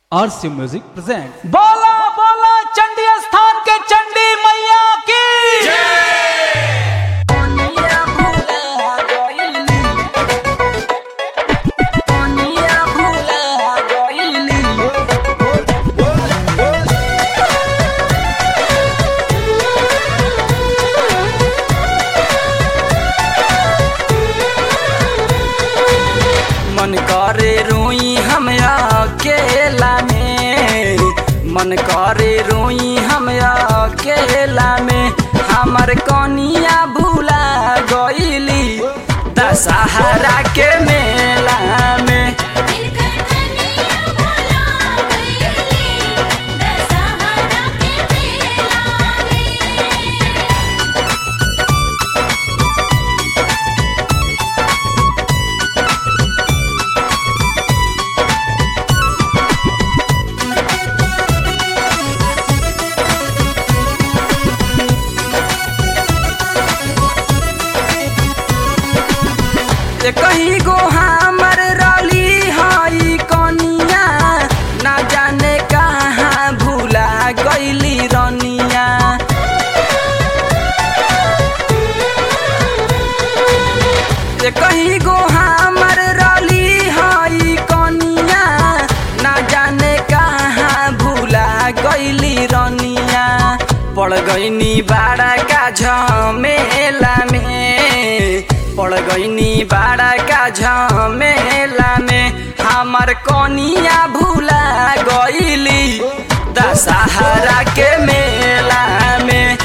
आरसी music present बोला बोला चंडी स्थान के चंडी मैया की मन करे रोई हम अकेला में मन करे रोई हम अकेला में हमर कनिया भूला गईली दशहरा के मेला में कहीं गो हमर रली हई कनिया ना जाने कहाँ भूला गईली रनिया ए कहीं गो हमर रली हई कनिया ना जाने कहाँ भूला गईली रनिया पड़ गईनी बाड़ा का झमेला में पड़ गईनी बाड़ा का झमेला में हमर कनिया भूला गईली दशहरा के मेला में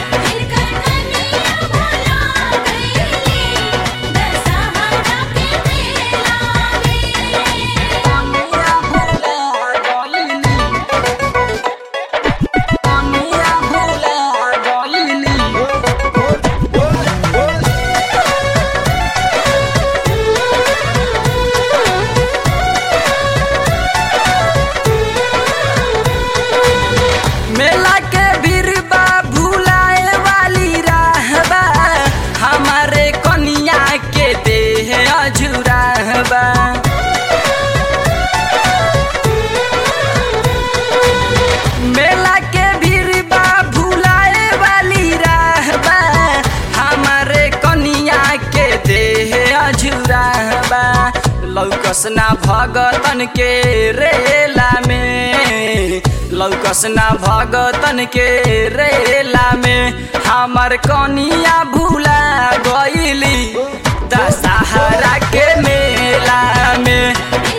मेला के भीड़बा भूलाए वाली रहबा हमारे कनिया के देह अझुराहबा मेला के भीड़बा भूलाए वाली रहबा हमारे कनिया के देह अझुराहबा लौकसना भगतन के रेला में लौकसना भगतन के रेला में हमर कनिया भूला गईली दशहरा के मेला में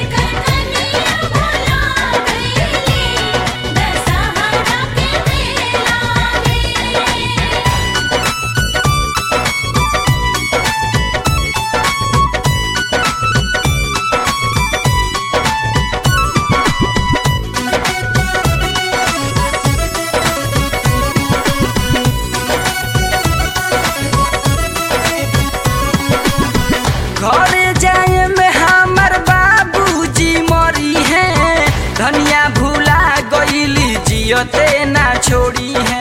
घर जाए में हमर बाबूजी मरी है धनिया भूला गईली जियते ना छोड़ी है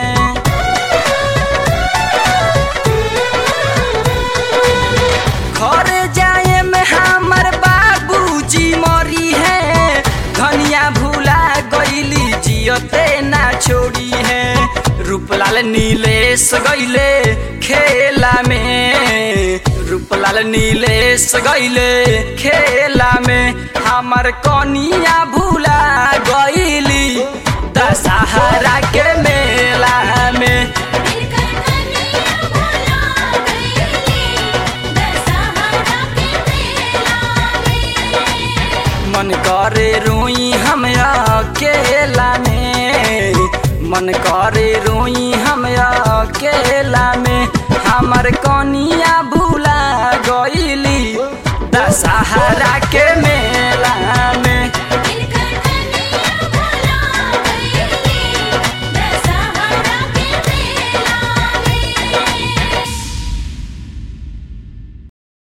घर जाए में हमर बाबूजी मरी है धनिया भूला गईली जियते ना छोड़ी है रूपलाल नीलेश गईले खेला में रूपलाल नीलेश गईले खेला में हमर कनिया भूला गईली दशहरा के मेला में मन करे रोई हम अकेला में मन करे रोई हम अकेला में हमर कनिया भूला गईली दशहरा के में